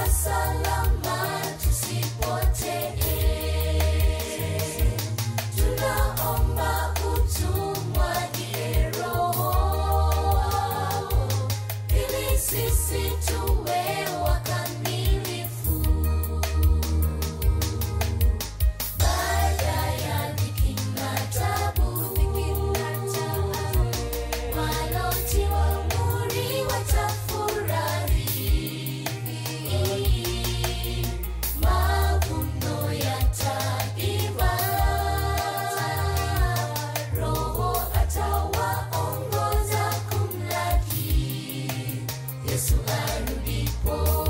salama tusipotee. Tunaomba utumwagie Roho ili sisi tuwe wakamilifu. Baada ya dhiki na taabu, walotiwa muhuri watafurahi. Mavuno yataiva, Roho atawaongoza kumlaki Yesu arudipo.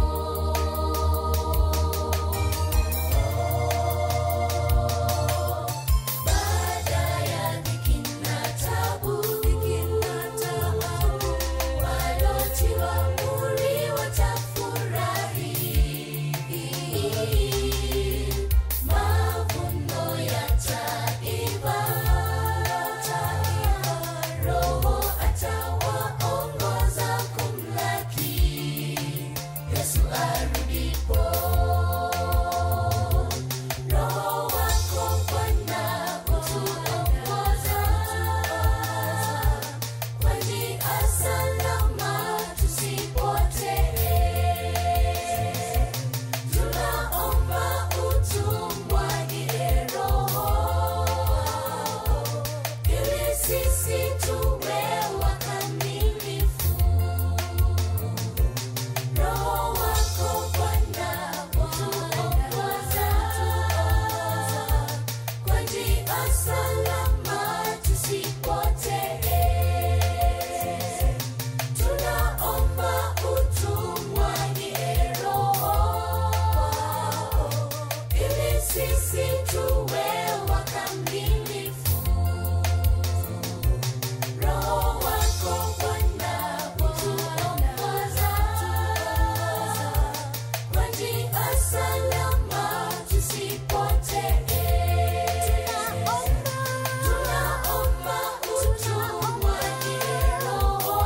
Baada ya dhiki na taabu, walotiwa muhuri watafurahi. Mavuno yataiva, Roho atawaongoza kumlaki Yesu arudipo. Roho wako Bwana utuongoza kwa njia salama tusipotee. Tunaomba utumwagie Roho ili sisi tuwe wakamilifu. Roho wako Bwana utuongoza kwa njia salama tusipotee. Tunaomba utumwagie Roho ili sisi tuwe wakamilifu. Roho wako Bwana utuongoza kwa njia salama tusipotee. Tunaomba utumwagie Roho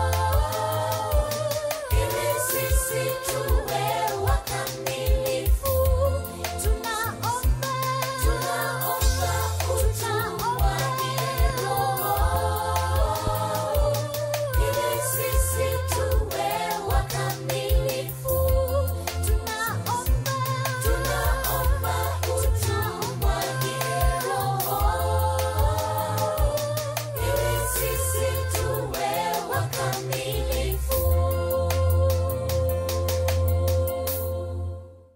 ili sisi tuwe wakamilifu. Tunaomba utumwagie Roho ili sisi tuwe wakamilifu. Tunaomba utumwagie Roho ili sisi tuwe wakamilifu.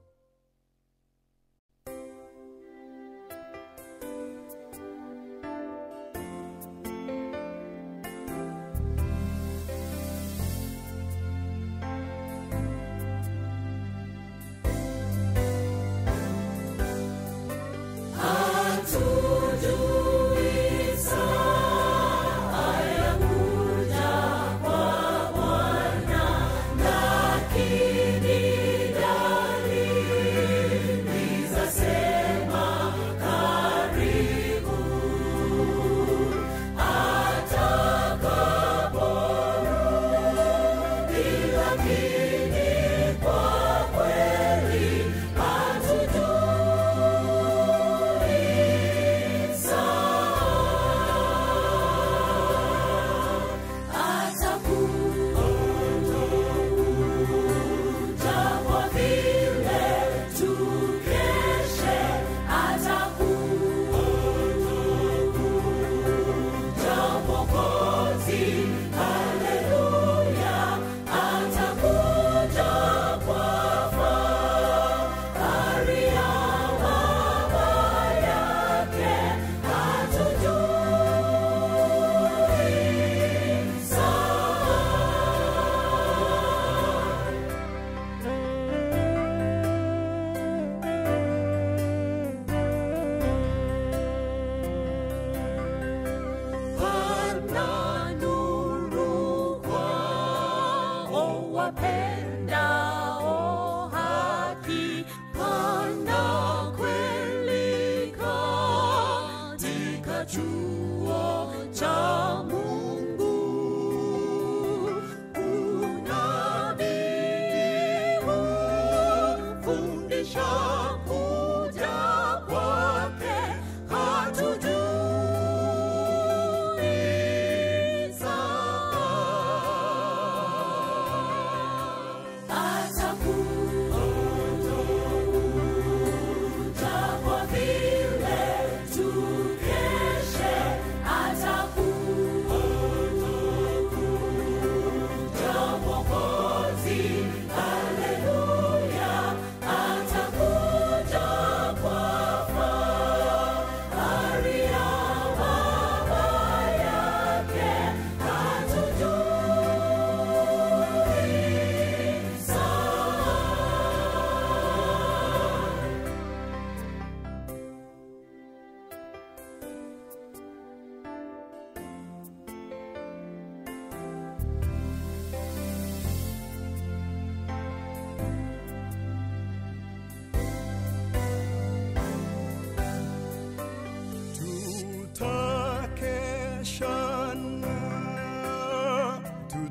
Pana nuru kwao wapendao haki, pana kweli katika chuo cha Mungu. Unabii huu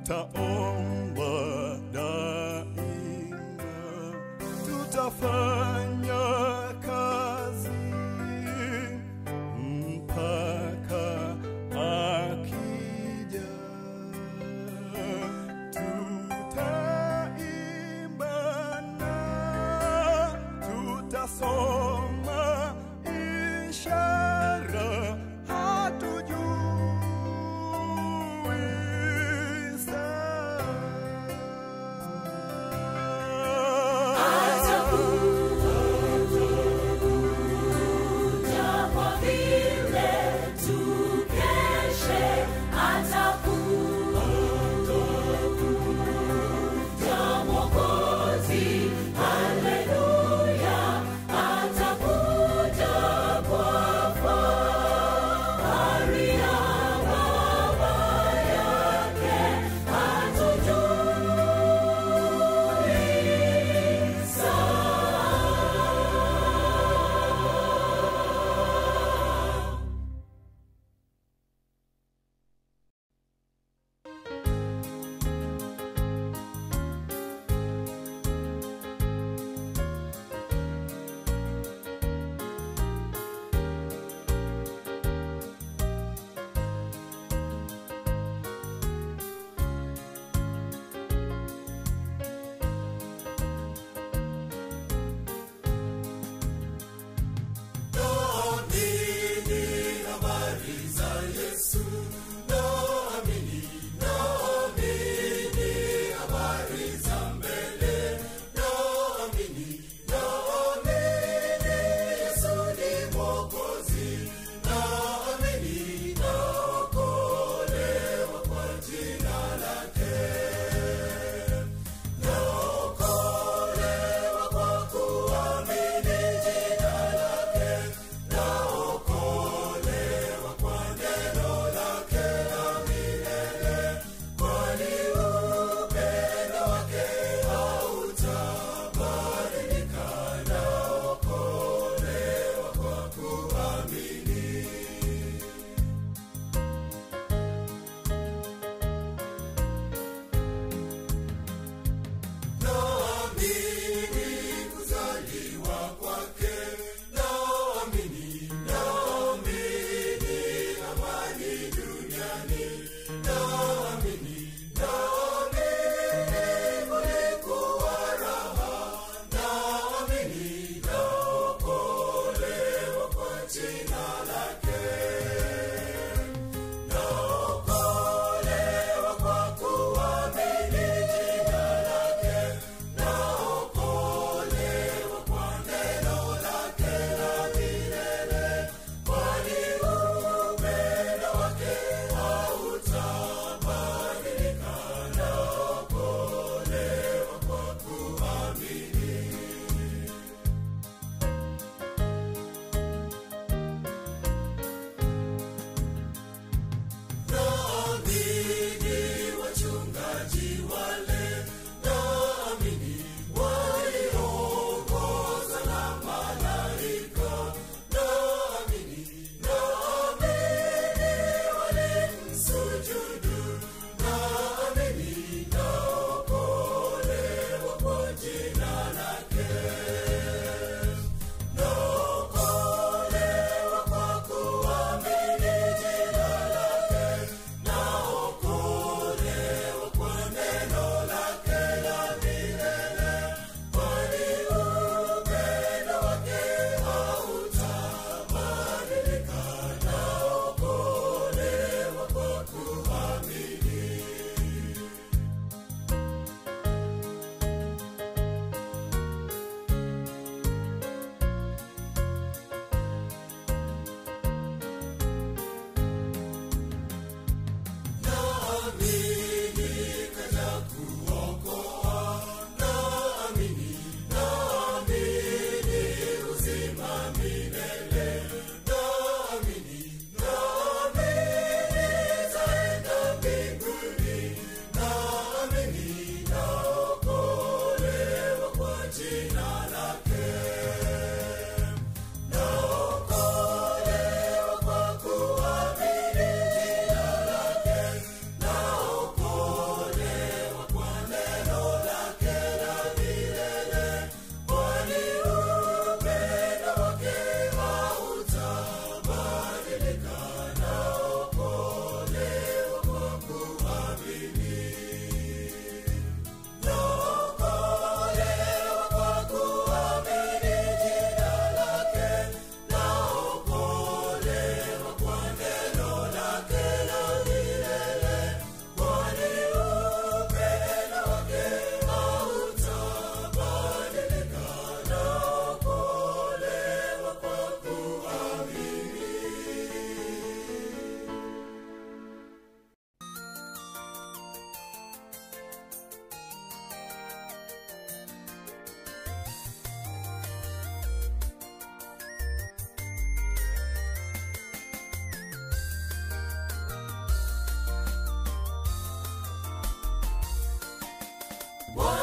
tutaomba daima, tutafanya kazi mpaka akija. Tutaimba na tutasoma ishara, hatujui saa.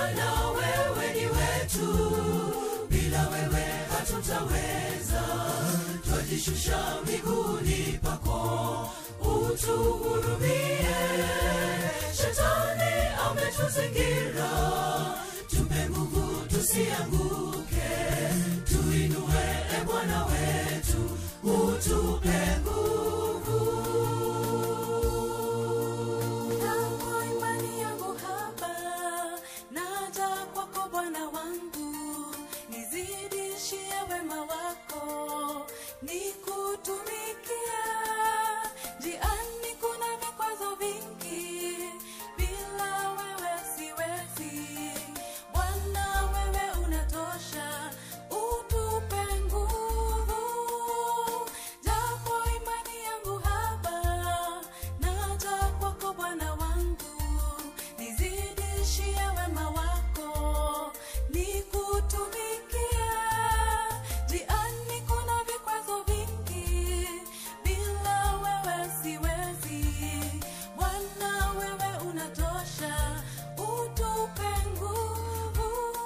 Bwana wewe ni wetu, bila wewe hatutaweza. Twajishusha miguuni pako, utuhurumie. Shetani ametuzingira, tupe nguvu tusianguke. Tuinue e Bwana wetu, utupe nguvu. Kwa imani yangu hapa, naja kwako Bwana wangu, nizidishie wema wako, nikutumikie. Njiani kuna vikwazo vingi, bila wewe siwezi. Bwana wewe unatosha, utupe nguvu. Japo imani yangu haba, naja kwako Bwana wangu, nizidishie wema wako, nikutumikie. Njiani kuna vikwazo vingi, bila wewe siwezi. Bwana wewe unatosha, utupe nguvu.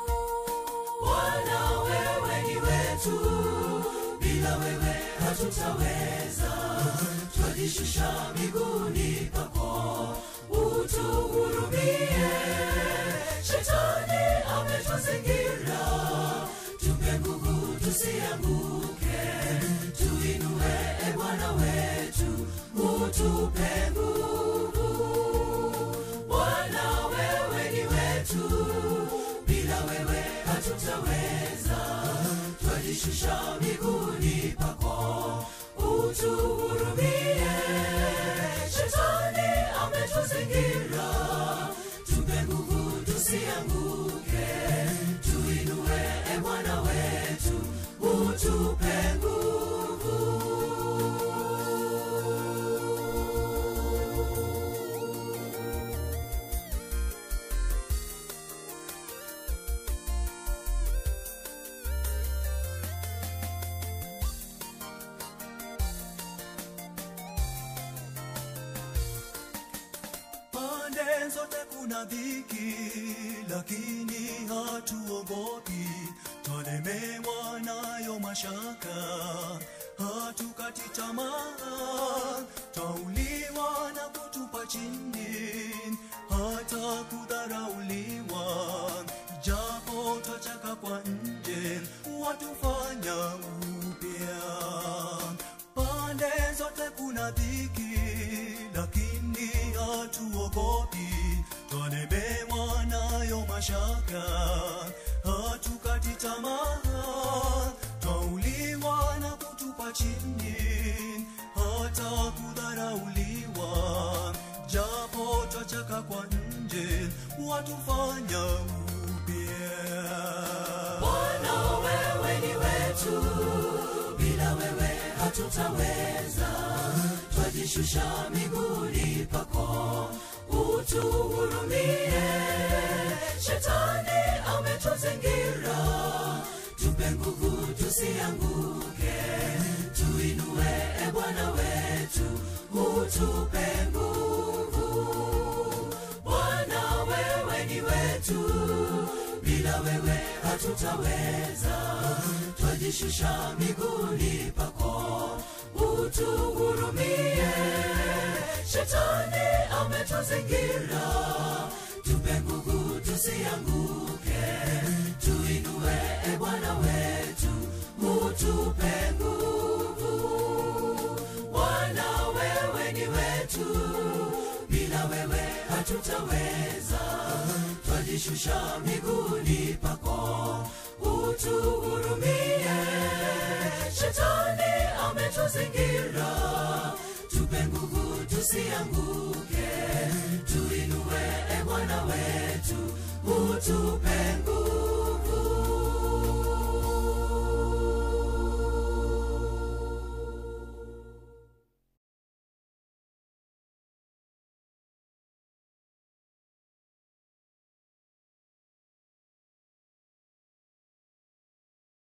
Bwana wewe ni wetu, bila wewe hatutaweza. Twajishusha miguuni pako, utuhurumie. Shetani ametuzingira, tupe nguvu tusianguke. Tuinue e Bwana wetu, utupe nguvu. Bwana wewe ni wetu, bila wewe hatutaweza. Twajishusha miguuni pako, utuhurumie. Shetani ametuzingira, tupe nguvu tusianguke. Tuinue e Bwana wetu, utupe nguvu. pande zote kuna dhiki, lakini hatuogopi. Twalemewa nayo mashaka, hatukati tamaa. Twauliwa na kutupa chini, hata kudharauliwa. Japo twachaka kwa nje, watufanya upya pande zote kuna dhiki, lakini hatuogopi. Twalemewa nayo mashaka, hatukati tamaa. Twauliwa na kutupa chini, hata kudharauliwa. Japo twachaka kwa nje, watufanya upya. Bwana wewe ni wetu, bila wewe hatutaweza. Twajishusha miguuni pako, utuhurumie. Shetani ametuzingira, tupe nguvu tusianguke. Tuinue e Bwana wetu, utupe nguvu. Bwana wewe ni wetu, bila wewe hatutaweza. Twajishusha miguuni pako, utuhurumie. Shetani ametuzingira, tupe nguvu tusianguke. Tuinue e Bwana wetu, utupe nguvu. Bwana wewe ni wetu, bila wewe hatutaweza. Twajishusha miguuni pako, utuhurumie. Shetani ametuzingira, tupe nguvu tusianguke. Tuinue e Bwana wetu, utupe nguvu.